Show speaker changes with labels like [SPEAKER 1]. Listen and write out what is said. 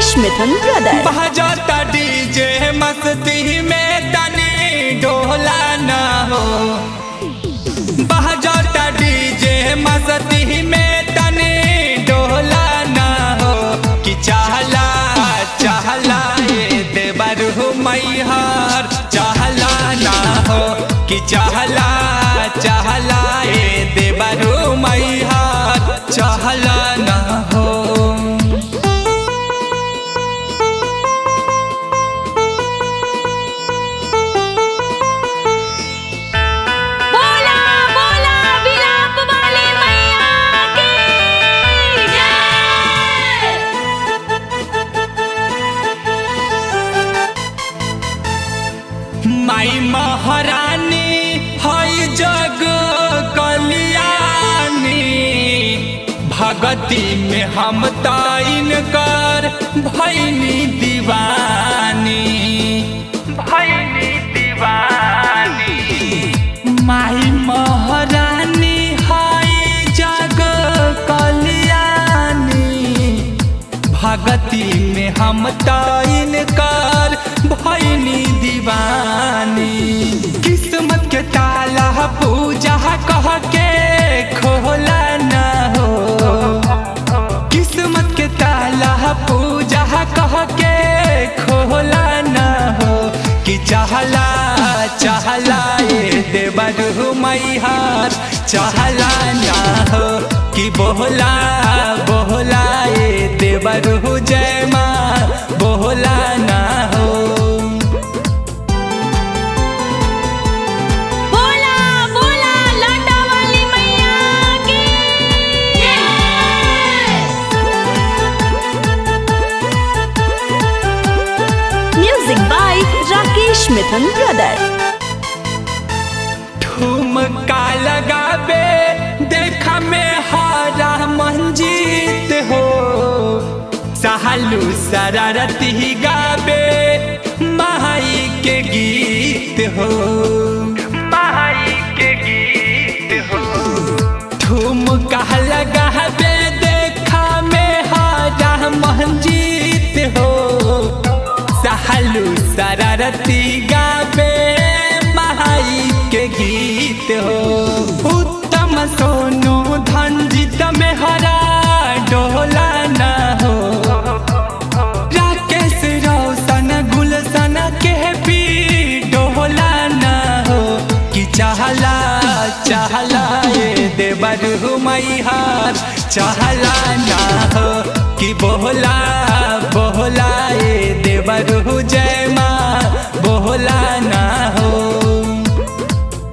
[SPEAKER 1] Rakesh Mithun brother
[SPEAKER 2] बजाता DJ मस्ती में तनी डोला न हो बजाता डीजे मस्ती में तनी डोला न हो कि चाहला चाहला ये देवर हो मैहर चाहला ना हो कि चाहला चाहला ये देवर हो मैहर चाहला ना हो
[SPEAKER 3] बोला बोला विलाप वाली मैया की जय
[SPEAKER 2] माई महारानी हई जग कल्याणी भगती में हम ताइन कर भैनी दीवानी भैनी दीवानी माई महारानी हई जग कल्याणी भगती में हम ताइन कर भैनी दीवानी किस्मत के ताला पूजा कह के खोला न हो किस्मत के ताला पूजा कह के खोला न हो कि चाहला चाहला ये देवर मैहार चाहला ना हो कि बोला बोला ये देवर जय माँ बोला ना हो
[SPEAKER 3] बोला बोला लाटा वाली मैया की
[SPEAKER 1] music by Rakesh Mithun brother
[SPEAKER 2] ठुमका लगाबे देखा में हारा मंजीत हो सहलू शरारती गाबे माई के गीत हो माई के गीत हो ठुमका लगाबे देखा में हारा मंजीत हो सहलू शरारती गाबे माई के गीत हो उत्तम सोनू धनजीत में हरा डोला न हो राकेश रोशन गुलशन के भी डोला न हो कि चाहला चाहला ये देवर मैहार चाहला ना हो कि बोला